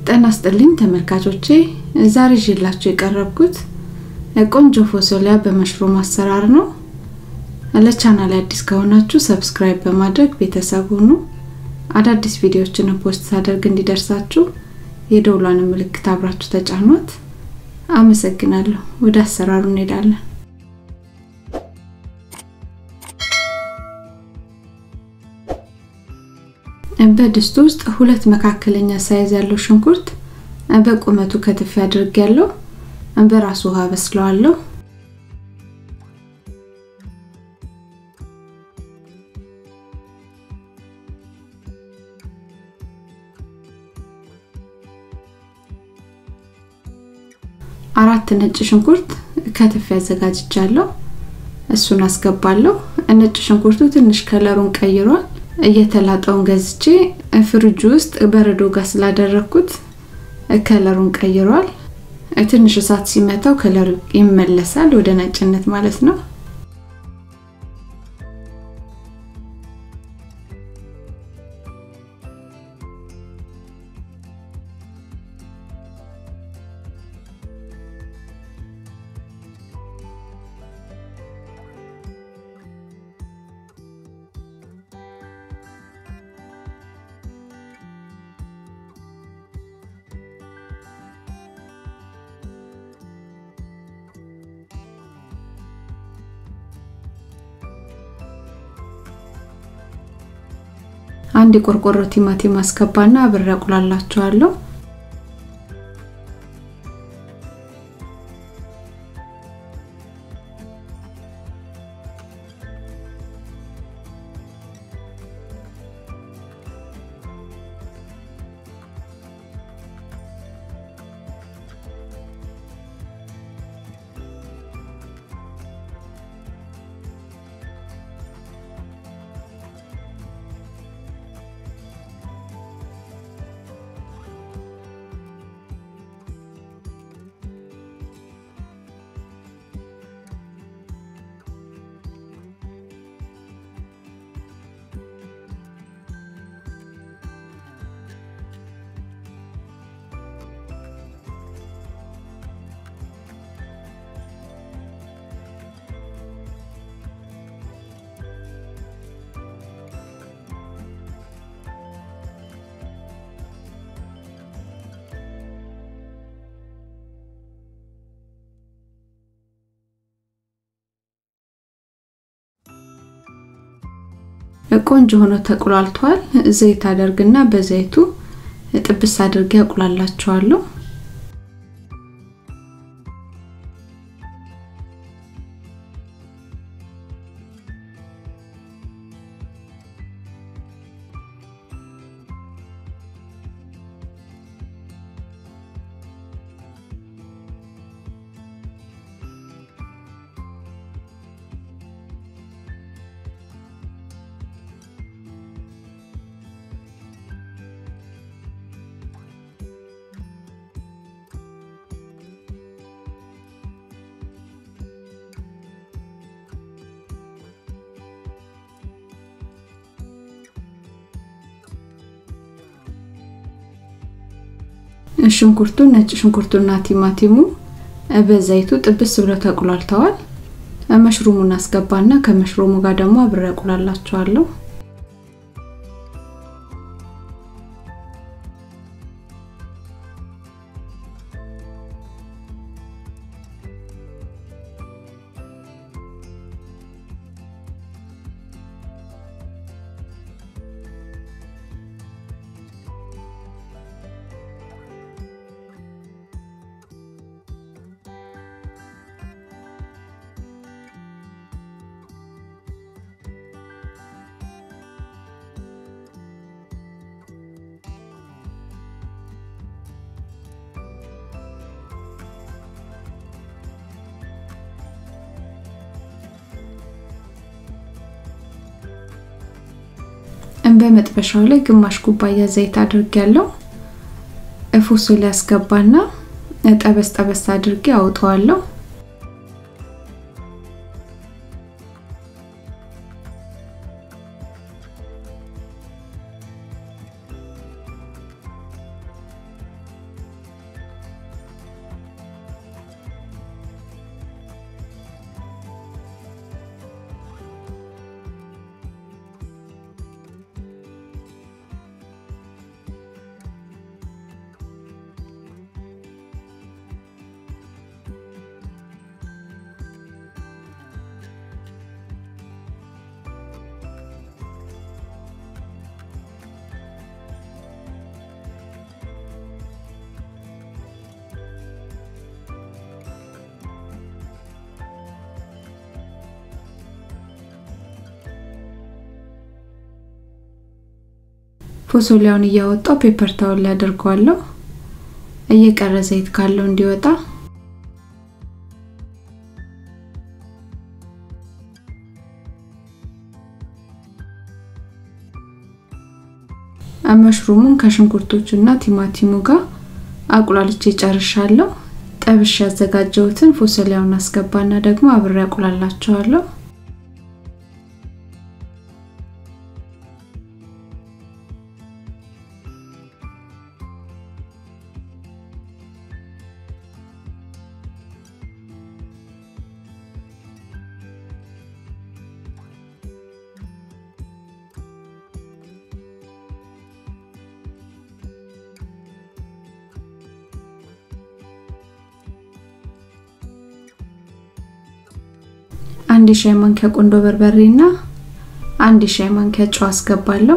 ጤና ይስጥልኝ ተመልካቾቼ ዛሬ ይዤላችሁ የቀረብኩት ቆንጆ ፎሶሊያ በመሽሩም አሰራር ነው። ለቻናል አዲስ ከሆናችሁ ሰብስክራይብ በማድረግ ቤተሰብ ሁኑ። አዳዲስ ቪዲዮዎችን ፖስት ሳደርግ እንዲደርሳችሁ የደውሏን ምልክት አብራችሁ ተጫኗት። አመሰግናለሁ። ወደ አሰራሩ እንሄዳለን። በድስቱ ውስጥ ሁለት መካከለኛ ሳይዝ ያለው ሽንኩርት በቁመቱ ከትፍ አድርጌያለሁ። በራሱ ውሃ በስለዋለሁ። አራት ነጭ ሽንኩርት ከትፍ ያዘጋጅቻለሁ። እሱን አስገባለሁ። ነጭ ሽንኩርቱ ትንሽ ከለሩን ቀይሯል። እየተላጠውን ገዝቼ ፍሪጅ ውስጥ በረዶ ጋር ስላደረኩት ከለሩን ቀይሯል። ትንሽ እሳት ሲመታው ከለሩ ይመለሳል ወደ ነጭነት ማለት ነው። አንድ የቆርቆሮ ቲማቲም አስገባና አብሬ አቁላላቸዋለሁ። ቆንጆ ሆኖ ተቁላልቷል። ዘይት አደርግና በዘይቱ ጥብስ አድርጌ አቁላላቸዋለሁ። ሽንኩርቱ ነጭ ሽንኩርቱና ቲማቲሙ በዘይቱ ጥብስ ብለው ተቁላልተዋል። መሽሩሙን አስገባና ከመሽሩሙ ጋር ደግሞ አብሬ አቁላላቸዋለሁ። በመጥበሻው ላይ ግማሽ ኩባያ ዘይት አድርጌያለሁ። ፎሶሊያ አስገባና ጠበስ ጠበስ አድርጌ አውጠዋለሁ። ፎሶሊያውን እያወጣው ፔፐር ታውል ላይ አደርገዋለሁ እየቀረ ዘይት ካለው እንዲወጣ መሽሩሙን ከሽንኩርቶቹና ቲማቲሙ ጋር አቁላልቼ ጨርሻለሁ። ጠብሽ ያዘጋጀሁትን ፎሰሊያውን አስገባና ደግሞ አብሬ አቁላላቸዋለሁ። አንድ ሻይ ማንኪያ ቆንዶ በርበሬ እና አንድ ሻይ ማንኪያ ጨው አስገባለሁ።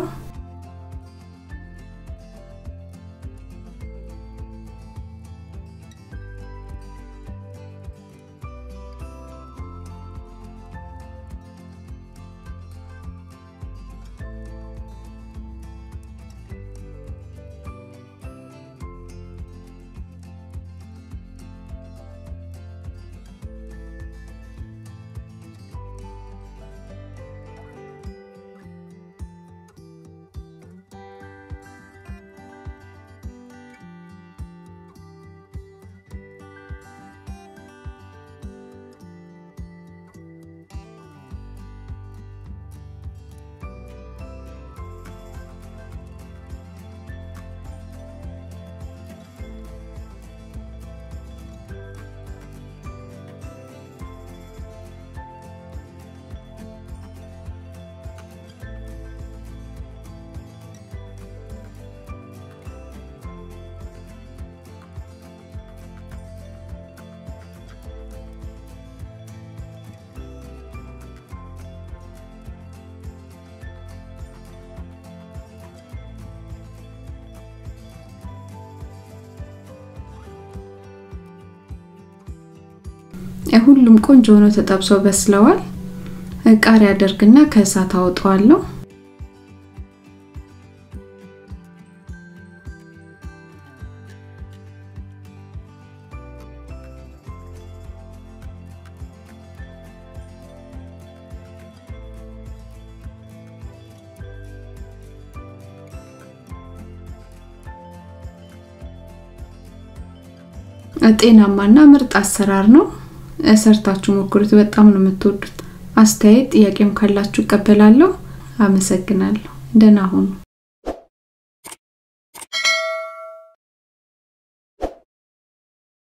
ሁሉም ቆንጆ ሆኖ ተጠብሰው በስለዋል። ቃሪያ አደርግና ከእሳት አወጣዋለሁ። ጤናማና ምርጥ አሰራር ነው። ሰርታችሁ ሞክሩት። በጣም ነው የምትወዱት። አስተያየት ጥያቄም ካላችሁ እቀበላለሁ። አመሰግናለሁ። ደህና ሁኑ።